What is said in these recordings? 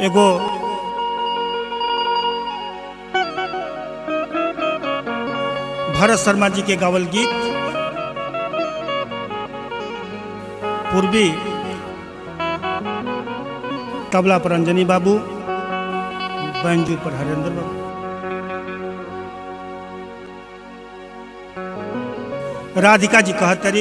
एगो भरत शर्मा जी के गावल गीत पूर्वी तबला पर अंजनी बाबू बैंजू पर हरेंद्र बाबू राधिका जी कहतरी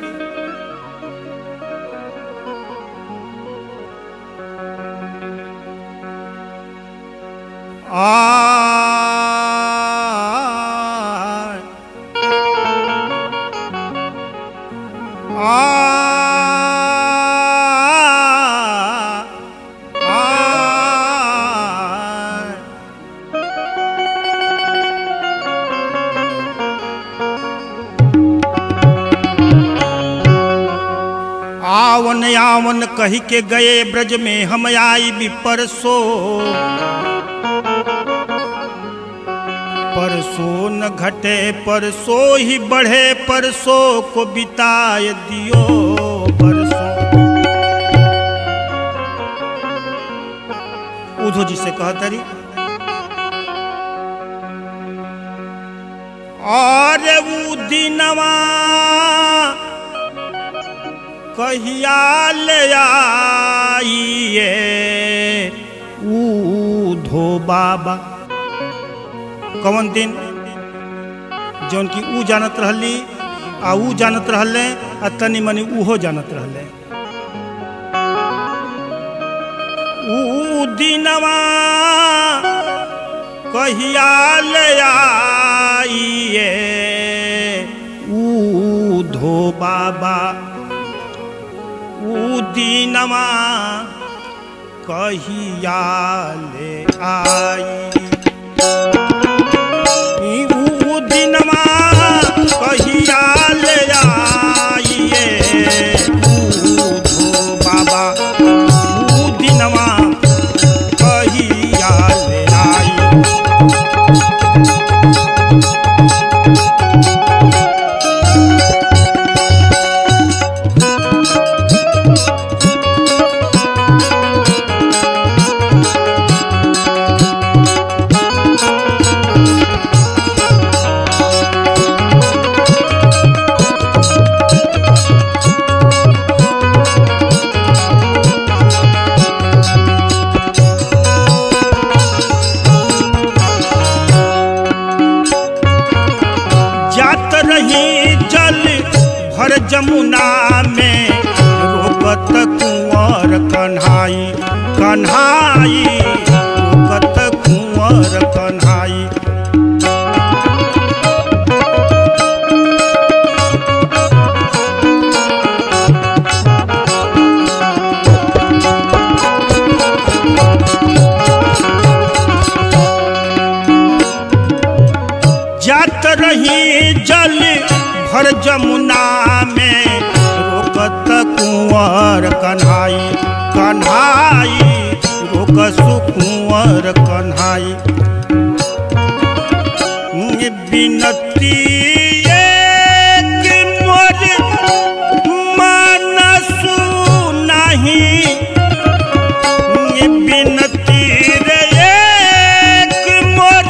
आ आ आ आवन आवन कही के गए ब्रज में हम आई भी परसो परसो न घटे परसो ही बढ़े परसो को बिताए दियो परसो उधो जी से कहतरी और ऊ दिनवा कहिया ले आइए ऊधो बाबा कौन दिन जौन की ऊ जानत रहली आ ऊ जानत रहले आ तनी मनी उहो जानत रहले ऊ दिनवा कहिया ले आइए ऊधो बाबा ऊ दिनवा कहिया ले आई ऊ दिनमा कहिया ले आइए ऊधो बाबा ऊ दिनमा कहिया ले आई जात रही जल भर जमुना में रोकत कुंवर कन्हाई कन्हाई रोकत कुंवर कन्हाई जात रही जल भर जमुना में रोकत कुंवर कन्हाई कन्हाई रोक सुकुंवर कन्हाई बिनती एक मोर मानसु नहीं बिनती रे एक मोर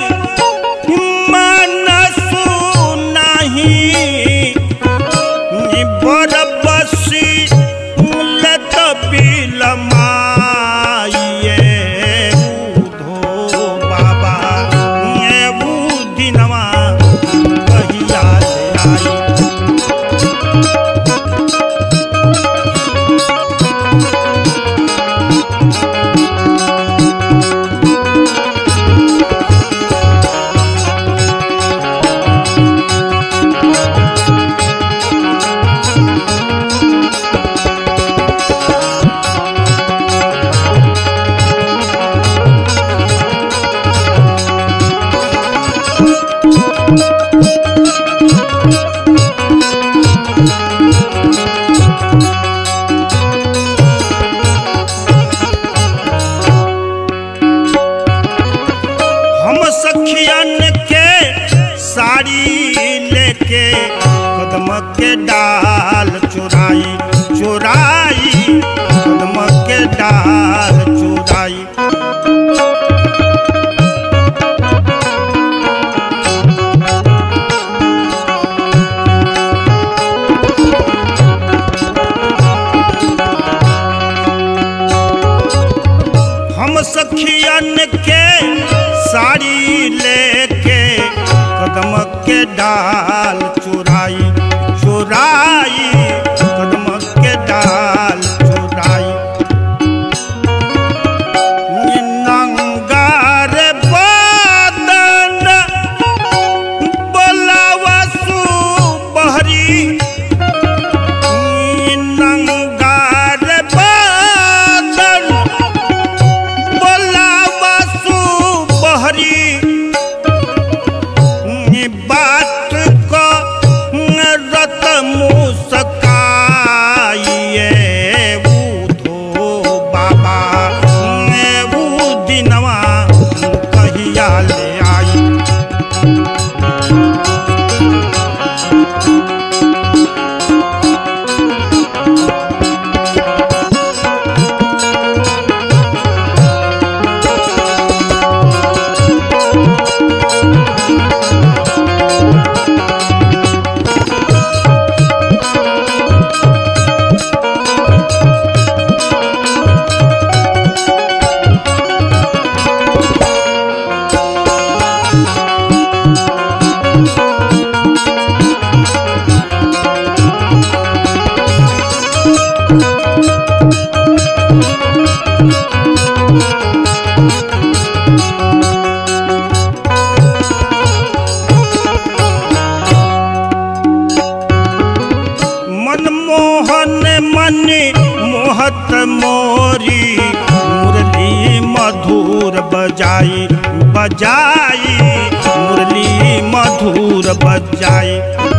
मनसु नहीं बरबसी लत बिलमाइए ऊधो बाबा ये ऊ दिनवा कहिया ले आई हम सखियन के साड़ी लेके कदम के डाल चुराई चुराई कदम के डाल चुराई सखियन के साड़ी लेके कदम के डाल चुराई चुराई कदम के डाल चुराई नंगार बदन बोलावा सुबहरी नंगार बदन बोलावा सुबहरी बात को रत मुस्काइए बूढ़ो बाबा वो दिनवा कहिया ले आई मनमोहन मन मोहत मोरी मुरली मधुर बजाई बजाई मुरली मधुर बजाई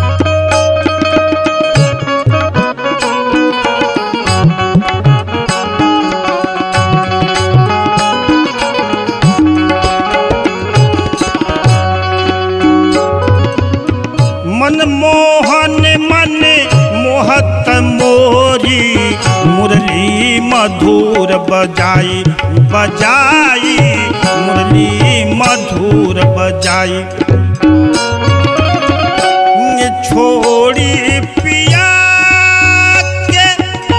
मनमोहन मन मोहत मोरी मुरली मधुर बजाई बजाई मुरली मधुर बजाई छोड़ी पिया के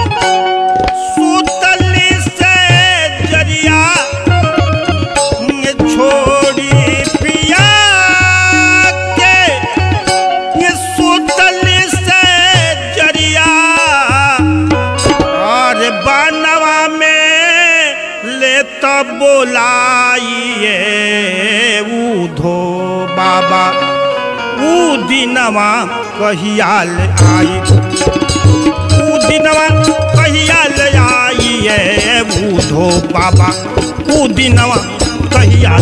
सुतली से जरिया छोड़ी पिया के ये सुतल से जरिया और बनवा में ले तो बोलाइए ऊधो बाबा ऊ दिनवा कहिया ले आई ऊ दिनवा कहिया ले आइए ऊधो बाबा ऊ दिनवा कहिया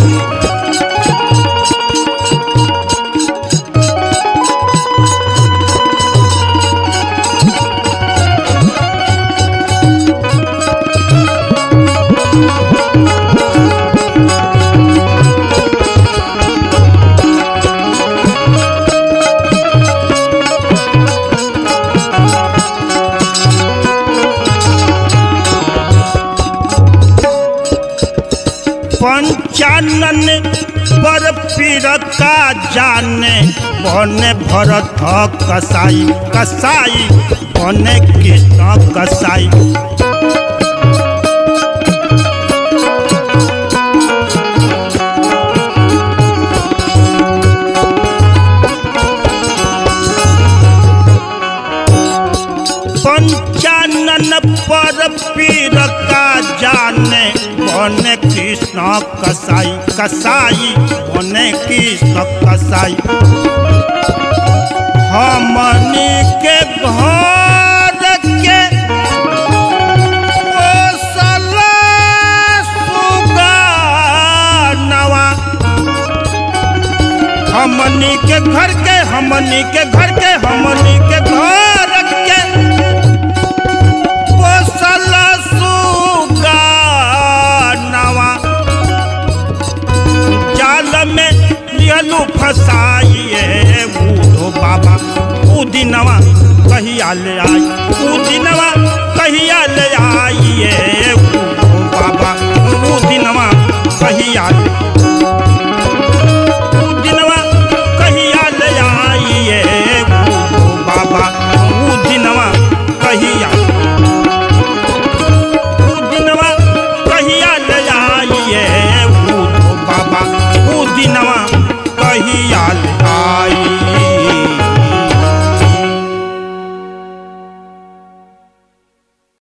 पंचानन पर पीर का जाने बने भरत कसाई कसाई बने कृष्ण कसाई पंचानन पर पीर का जाने बने कृष्ण कसाई कसाई बने कृष्ण कसाई हमनी के घर के पोसला सुगानवा हमनी के घर के हमनी के घर के हमनी के घर के पोसल सुगानवा जाल में लियलू फसाइए बूढ़ो दिनवा कहिया ले आई ऊ दिनवा कहिया ले आई